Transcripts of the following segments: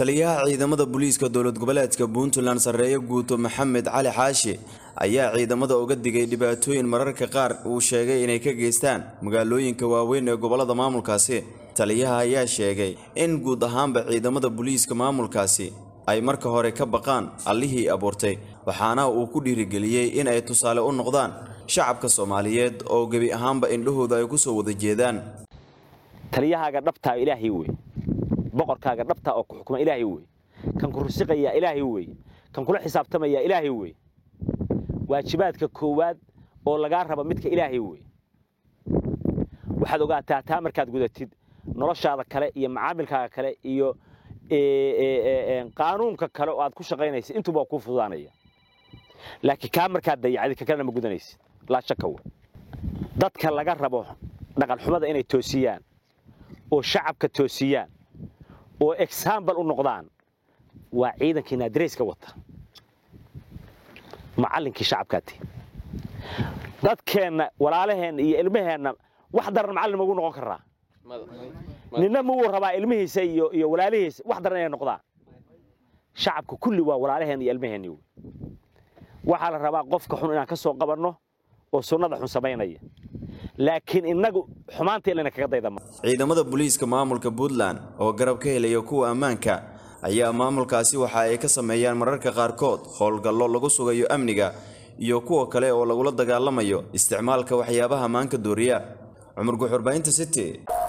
taliyaha ciidamada booliiska dowlad goboleedka puntland sarreeye guuto maxamed cali xaashi ayaa ciidamada uga digay dhibaatooyin mararka qaar uu sheegay inay ka geystaan magaalooyinka waaweyn ee gobolada maamulkaasi taliyaha ayaa sheegay in guud ahaanba ciidamada booliiska maamulkaasi ay marka hore ka baqaan allihii abuurtay waxaana uu ku dhiirigeliyey in ay tusaale u noqdaan shacabka soomaaliyeed oo gebi ahaanba indhahooda ay ku soo wada jeedaan taliyahaaga dhabtaa ilaahay wey boqorkaaga dhabtaa oo ku xukuma ilaahay wey kan ku rusiqayaa ilaahay wey kan kula xisaabtamayaa ilaahay wey waajibaadka koowaad oo lagaa raba midka ilaahay wey waxaad ogaataa taa markaad gudatid noloshaada kale iyo macaamilkaaga kale iyo qaanuunka kale oo aad ku shaqaynaysid intuba waa kuu fududaanaya laakiin kaa markaad dayacdid ka kalena ma gudanaysid laa shaka wey dadka laga rabo dhaqanxumada inay toosiyaan oo shacabka toosiyaan oo exaambal u noqdaan waa ciidankii naadirayska wata macallinkii shacabkaati dadkeenna walaalaheenna iyo ilmaheenna wax daran macallin magu noqon karaa ninna muu rabaa ilmihiisa iyo iyo walaalihiisa wax daran inay noqdaan shacabka kulli waa walaalaheenna iyo ilmaheenni wey waxaa la rabaa qofka xun inaan ka soo qabanno oo sunnada xun samaynaya laakiin innagu xumaanta ilana kaga daydama ciidamada booliiska maamulka puntland oo garab ka helaya kuwa ammaanka ayaa maamulkaasi waxa ay ka sameeyaan mararka qaarkood howlgallo lagu sugayo amniga iyo kuwa kale oo lagula dagaalamayo isticmaalka waxyaabaha maanka dooriya cumar guxurbaahinta city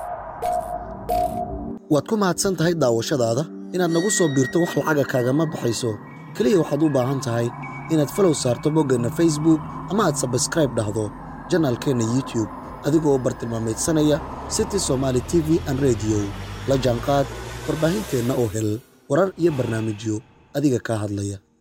waad ku mahadsan tahay daawashadaada inaad nagu soo biirto wax lacaga kaagama baxayso keliya waxaad u baahan tahay inaad falow saarto boggeenna facebook ama aad sabskraib dhahdo janaalkeenna youtube adigoo bartilmaameedsanaya city somaali t v an rediyo la jaanqaad warbaahinteenna oo hel warar iyo barnaamijyo adiga kaa hadlaya